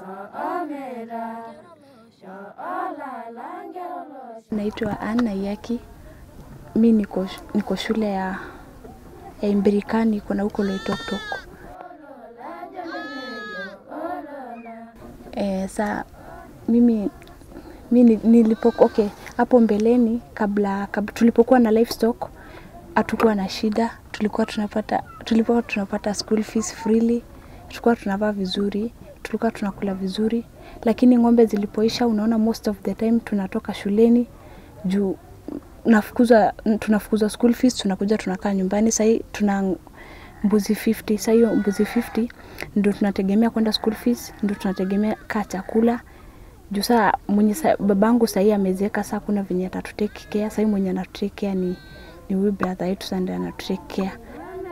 Naitwa Anna Yaki. Mi niko, niko shule ya, ya Imbirikani kuna huko Loitoktok. E, sa mimi mi ni- nilipo okay, hapo mbeleni kabla, kabla tulipokuwa na livestock hatukuwa na shida, tulikuwa tunapata tulikuwa tunapata school fees freely, tulikuwa tunavaa vizuri, tulikuwa tunakula vizuri, lakini ng'ombe zilipoisha, unaona most of the time tunatoka shuleni juu nafukuzwa tunafukuzwa school fees, tunakuja tunakaa nyumbani. Sahii tuna mbuzi 50, sasa hiyo mbuzi 50 ndio tunategemea kwenda school fees, ndio tunategemea kaa chakula juu saa mwenye sa, babangu sahii amezeeka, saa kuna venye atatutake care. Sahii mwenye anatutake care ni, ni huyu brother yetu, sasa ndio anatutake care.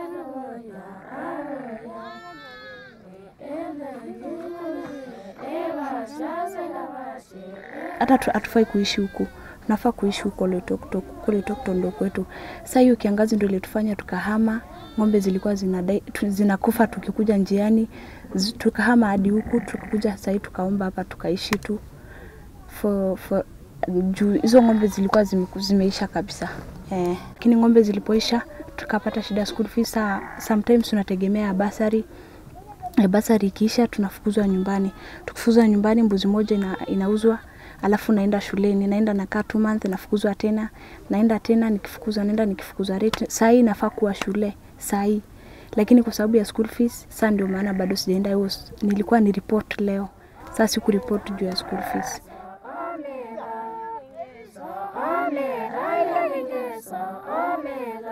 hata tu- hatufai kuishi huku tunafaa kuishi huko Loitoktok, huko Loitoktok ndo kwetu. Sasa hiyo kiangazi ndio ilitufanya tukahama, ng'ombe zilikuwa zinadai, tu, zinakufa tukikuja njiani, zi- tukahama hadi huku, tukakuja sahii tukaomba hapa tukaishi tu for, for, juu hizo ng'ombe zilikuwa zime, zimeisha kabisa eh, lakini ng'ombe zilipoisha tukapata shida ya school fees. Saa, sometimes tunategemea basari ya basari ikiisha tunafukuzwa nyumbani. Tukifukuzwa nyumbani, mbuzi moja ina, inauzwa alafu naenda shuleni, naenda nakaa two months, nafukuzwa tena, naenda tena, nikifukuzwa naenda nikifukuzwa rate. Saa hii nafaa kuwa shule saa hii, lakini kwa sababu ya school fees, saa ndio maana bado sijaenda. hiyo s- Nilikuwa ni report leo, saa siku report juu ya school fees. Omera,